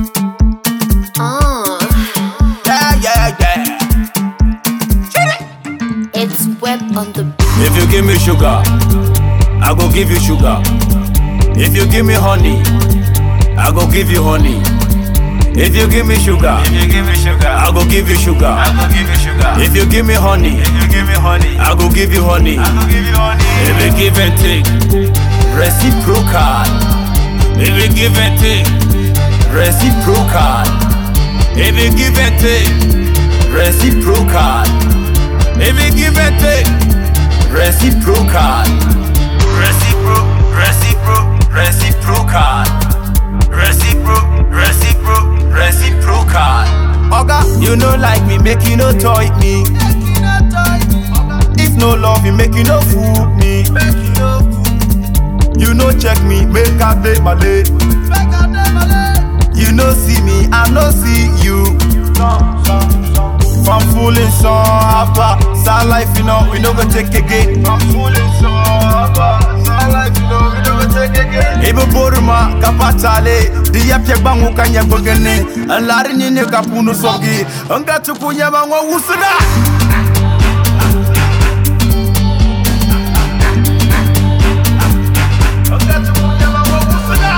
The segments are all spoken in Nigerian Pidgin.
Oh, Yeah, yeah, yeah. it's web on the beat. If you give me sugar, I go give you sugar. If you give me honey, I go give you honey. If you give me sugar, If you give me sugar, I go give you sugar. I go give you sugar. If you give me honey, If you give me honey, I go give you honey. I go give you honey. If you give and take, reciprocal. If you give and take, reciprocal. If you give and take, reciprocal. If you give and take, reciprocal. Recipro, recipro, Reciprocal. recipro, recipro, Reciprocal. Oga, you no like me, make you no toy me. If no love you, make you no fool me. You no check me, make I day my late. You no see me, I no see you. From fooling so after sad life, you know, we no go take again. From fooling so after sad life, you know, we no go take again. Ibu boruma kapatale, di yapye bangu kanya bogene. Anlari nyine kapunu sogi, anga tukunya bangu usuna. Anga tukunya bangu usuna.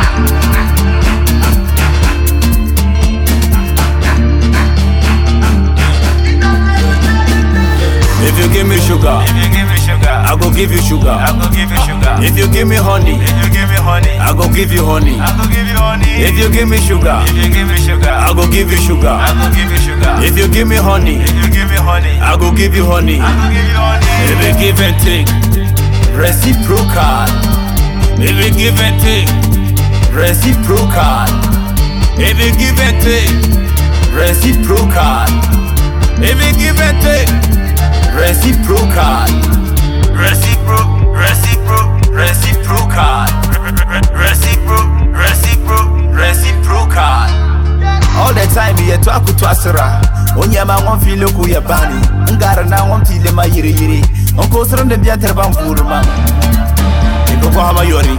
If you give me sugar, If you give me sugar, I go give you sugar. I go give you sugar. If you give me honey, If you give me honey, I go give you honey. I go give you honey. If you give me sugar, If you give me sugar, I go give you sugar. I go give you sugar. If you give me honey, If you give me honey, I go give you honey. I go give you honey. If you give and take, reciprocal. If you give and take, reciprocal. If you give and take, reciprocal. If you give and take, reciprocal. Recipro, recipro, Reciprocal. recipro, recipro, Reciprocal. All the time you talk to Asra. Onyama won feel ku ya bani. Ngara na won feel ma yiri yiri. On ko sron de biya terban furma. Iko ko hama yori.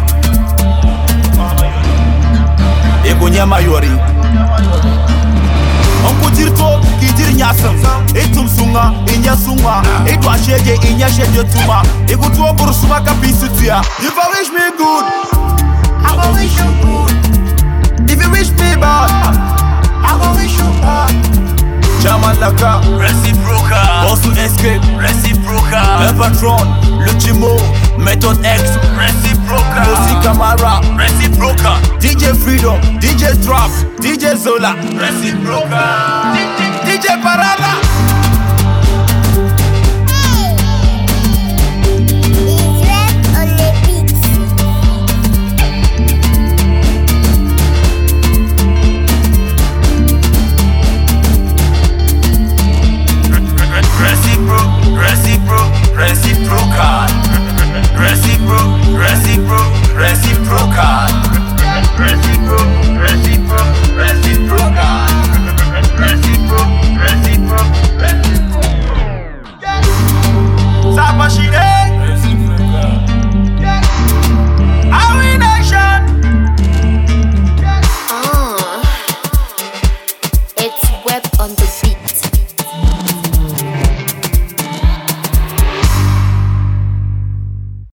Iko nyama yori. On ko jirto ki jir nyasam. Etum sunga, inya sunga. Eto ashege inya shege tuma. Iko tuo bursuma ka bisu tia. If I wish me good, I go wish you good. If you wish me bad, I go wish you bad. Chairman Laka, reciprocal, Boss to Escape, reciprocal, Le Patron, Le Chimo, Method X, reciprocal, Mosi Camara, reciprocal, DJ Freedom, DJ Drop, DJ Zola, reciprocal. DJ Parada.